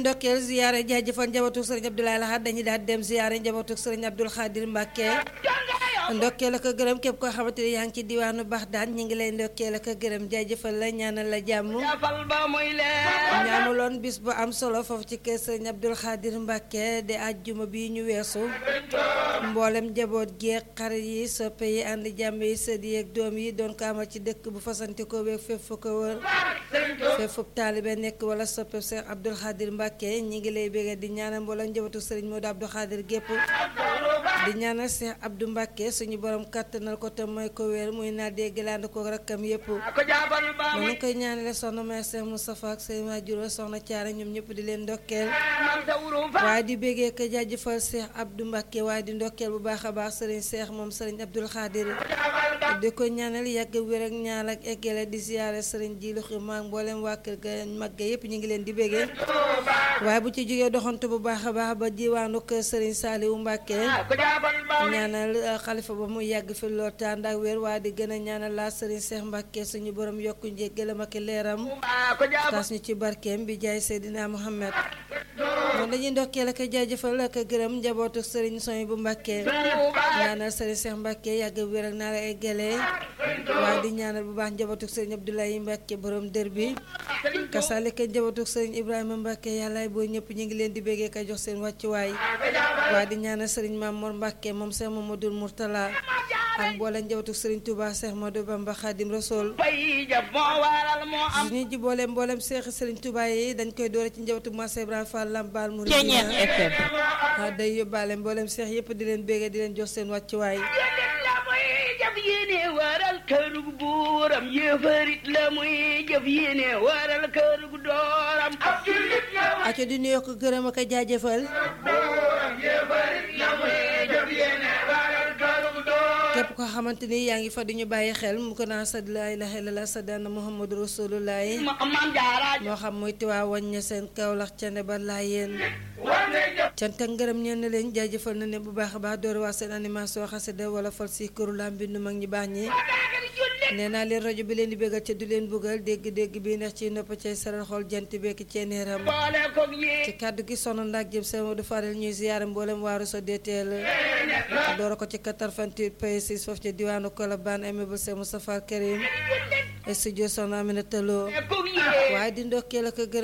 ndokkeel ziyaare jaajëfal njabootu sëriñ Abdoulaye Lahad dañuy daal dem ziyaare njabootu sëriñ Abdoul Khadir Mbacke ndokkeel ak gërëm képp koo xamante ni yaa ngi ci diwaanu Baxdaan ñi ngi lay ndokkeel ak gërëm jaajëfal la ñaanal la jàmm ñaanuloon bis bu am solo foofu ci kër sëriñ Abdoul Khadir Mbacke de àjjuma bi ñu weesu mboolem njaboot geeg xarit yi soppe yi ànd jàmm yi sët yi ak doom yi doon ko amal ci dëkk bu fasanti ko beeg fépp fu ko wër fépp fu taalibe nekk wala soppe Cheikh Abdoul Khadir Mbacke ñi ngi lay bégee di ñaanal mboolem njabootu sëriñ Modou Abdou Khadir gépp di ñaanal Cheikh Abdou Mbacke suñu borom kàttanal ko te mooy ko wér muy naa dégg laand ko rakkam yépp ma ngi koy ñaanale soxna may Cheikh Moustapha ak seen waajur soxna Thiara ñoom ñëpp di leen ndokkeel waaye di bégee ko jaajëfal Cheikh Abdou Mbacke waaye di ndokkeel bu baax a baax sëriñ Cheikh moom sëriñ Abdoul Khadir di ko ñaanal yàgg wér ak ñaal ak eggale di siyaare sëriñ Jilu Xima ak mboolem waa kër ga mag ga yépp ñu ngi leen di bégee waaye bu ci jógee doxantu bu baax a baax ba diwaanu kër sëriñ Saliou Mbacke ñaanal xalifa ba mu yàgg fi lool te ànd ak wér waaye di gën a ñaanal laa sëriñ Cheikh Mbacke suñu borom yokku njéggalam ak leeram tas ñu ci barkeem bi jaay Seydina Muhammad moom dañuy ndokkeel ak jaajëfal ak gërëm njabootu sëriñ Soy bu Mbacke ñaanal sëriñ Cheikh Mbacke yàgg wér ak naa la eggale waaye di ñaanal bu baax njabootu sëriñ Abdoulaye Mbacke borom dër bi kasaalika njabootu sëriñ Ibrahima Mbacke yàllaay boo ñëpp ñu ngi leen di béggee ka jox seen wàccuwaay waaye di ñaanal sëriñ Mamour Mbacke moom Cheikh Mamadou Mourtala ak mboolem njabootu sëriñ Touba Cheikh Modou Bamba Khadim Rasoul suñu ji boole mboolem Cheikh sëriñ Touba yi dañ koy doore ci njabootu Massa Ibrahima Fall Lambaal Mouridina day yóbbaale mboolem Cheikh yëpp di leen béggee di leen jox seen wàccuwaay jëf yéene waral kërug buuram yéefarit la muy jëf yéene waral kërug dooram ab jullit la aco di nuyoo ko gërëm ak a jaajëfal buuram yéefarit la muy jëf yéene waral kërug dooram képp ko xamante ni yaa ngi fa di ñu bàyyi xel mu ko naa sad laa ilaaha illallaah sadana muhammadu rasulullaahi maam jaara moo xam muy tiwaa waññe seen kawlax ca ne ba laa yéen cant ak ngërëm ñeen leen jaajëfal na ne bu baax a baax door waa seen animation xasida wala fal si këru lam bindu mag ñi baax ñi nee naa leen rajo bi leen di bégal ca du leen buggal dégg-dégg bi neex ci nopp cay saral xool jant bekk ceeneeram boole koog yéen ci kàddu gi sono ndaak jëm sama du faral ñuy ziyaare mboolem waaru so deeteel doora ko ci 88 pays 6 foofu ca diwaanu Colobane immeuble Cheikh Moustapha Karim studio sono Aminata Lo koog yéen waaye di ndokkeel ak gërëm